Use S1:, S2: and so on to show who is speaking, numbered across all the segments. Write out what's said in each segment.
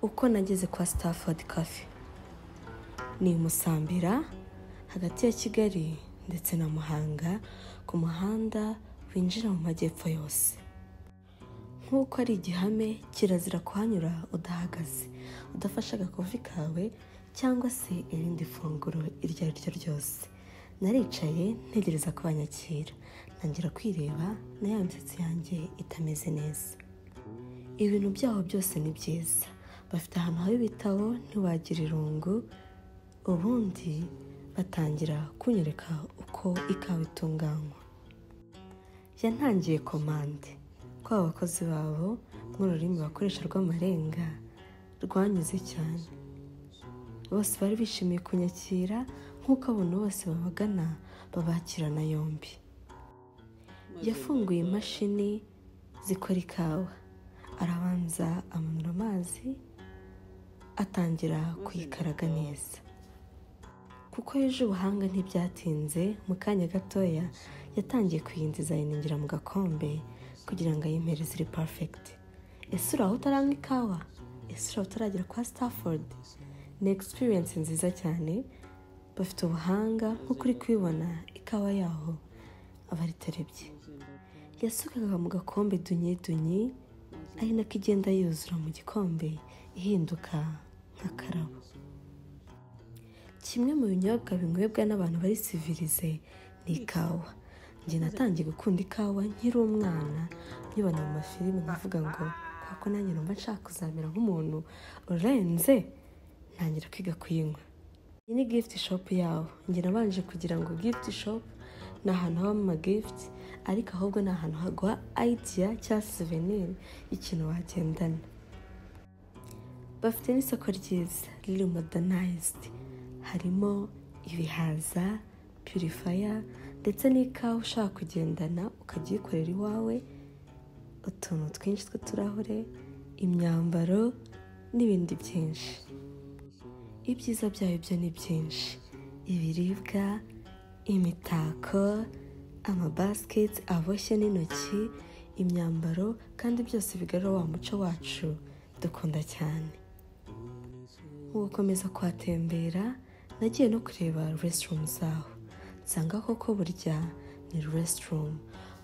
S1: uko nageze kwa Stafford Cafe ni i Musambira hagati ya Kigali ndetse na Muhanga ku muhanda winjira mu majyepfo yose nk'uko ari igihame kirazira kuhanyura udahagaze udafashe agakofi kawe cyangwa se irindi funguro iryo ari ryo ryose naricaye ntegereza ko banyakira ntangira kwireba na ya misatsi yanjye itameze neza ibintu byaho byose ni byiza bafite ahantu haba ibitabo ntiwagira irungu ubundi batangira kunyereka uko ikawa itunganywa yantangiye komande ko abakozi babo nk'ururimi bakoresha rw'amarenga rwanyuze cyane bose bari bishimiye kunyakira nk'uko abantu bose babagana babakirana yombi yafunguye imashini zikora ikawa arabanza amanura amazi atangira kuyikaraga neza kuko yuje ubuhanga ntibyatinze mu kanya gatoya yatangiye kuyinziza ayiningira mu gakombe kugira ngo ayimereze iri parifegiti ese uri aho utaranywa ikawa ese uri aho utaragera kwa Stafford ni egisipiriyensi nziza cyane bafite ubuhanga nk'uko uri kubibona ikawa yaho aba ari terebye yasukaga mu gakombe dunye dunye ari nako igenda yuzura mu gikombe ihinduka nk'akarabo kimwe mu binyobwa binywebwa n'abantu bari sivirize ni ikawa njye natangiye gukunda ikawa nkiri umwana nkibona mu mafilime nkavuga ngo kuko nanjye numva nshaka kuzamera nk'umuntu urenze ntangira kwiga kuyinywa iyi ni gifuti shopu yawo njye nabanje kugira ngo gifuti shopu ni ahantu habamo amagifuti ariko ahubwo ni ahantu haguha ayitiya cyangwa siveniri y'ikintu wagendana bafite n'isoko ryiza riri modanayizidi harimo ibihaza purifaya ndetse n'ikawa ushaka kugendana ukajya uyikorera iwawe utuntu twinshi tw'uturahure imyambaro n'ibindi byinshi ibyiza byayo byo ni byinshi ibiribwa imitako amabasiketi aboshye n'intoki imyambaro kandi byose bigarura wa muco wacu dukunda cyane mu gukomeza kuhatembera nagiye no kureba resitorumu zaho nsanga koko burya ni resitorumu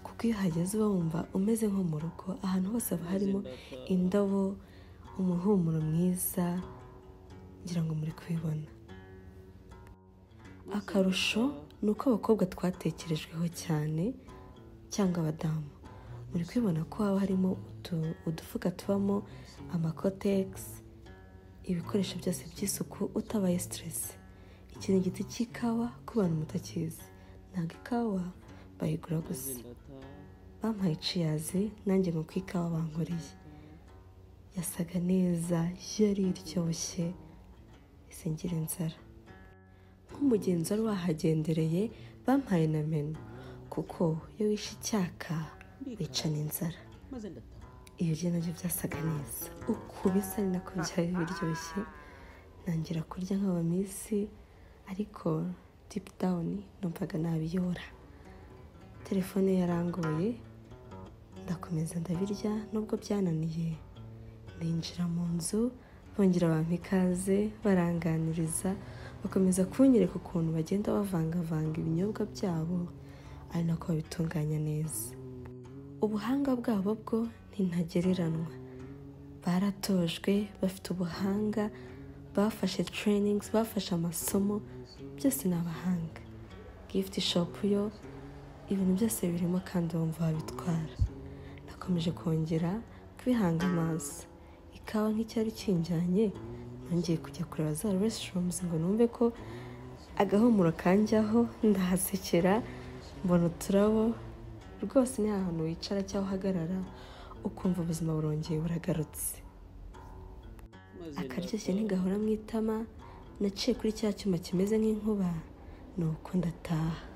S1: kuko iyo uhageze uba wumva umeze nko mu rugo ahantu hose haba harimo indabo umuhumuro mwiza ngira ngo muri kubibona akarusho ni uko abakobwa twatekerejweho cyane cyangwa abadamu muri kubibona ko haba harimo udufuka tubamo amakotegisi ibikoresho byose by'isuku utabaye siteresi iki ni igiti cy'ikawa ku bantu mutakizi ntabwo ikawa bayigura gusa bampaye iciyazi nanjye ngo ko ikawa bankoreye yasaga neza yari iryoshye isingira inzara nk'umugenzi wari wahagendereye bampaye na menu kuko iyo wishe icyaka wicana inzara ibiryo nabyo byasaga neza uku bisa ni nako byari biryoshye ntangira kurya nk'abaminsi ariko dipu dawuni numvaga nabiyobora telefone yarangoye ndakomeza ndabirya nubwo byananiye ninjira mu nzu bongera bampa ikaze baranganiriza bakomeza kunyereka ukuntu bagenda bavangavanga ibinyobwa byabo ari nako babitunganya neza ubuhanga bwabo bwo ntintagereranwa baratojwe bafite ubuhanga bafashe tereyiningi bafashe amasomo byose ni abahanga gifuti shopu yo ibintu byose birimo kandi bumva babitwara nakomeje kongera kubihanga amaso ikawa nk'icyari kinjyanye nongeye kujya kureba za resitorumuzi ngo numve ko agahumuro kanjyaho ndahasekera mbona uturabo rwose ni ahantu wicara cyangwa uhagarara ukumva ubuzima burongeye buragarutse akaryoshye ntigahora mu itama naciye kuri cya cyuma kimeze nk'inkuba ni uko ndataha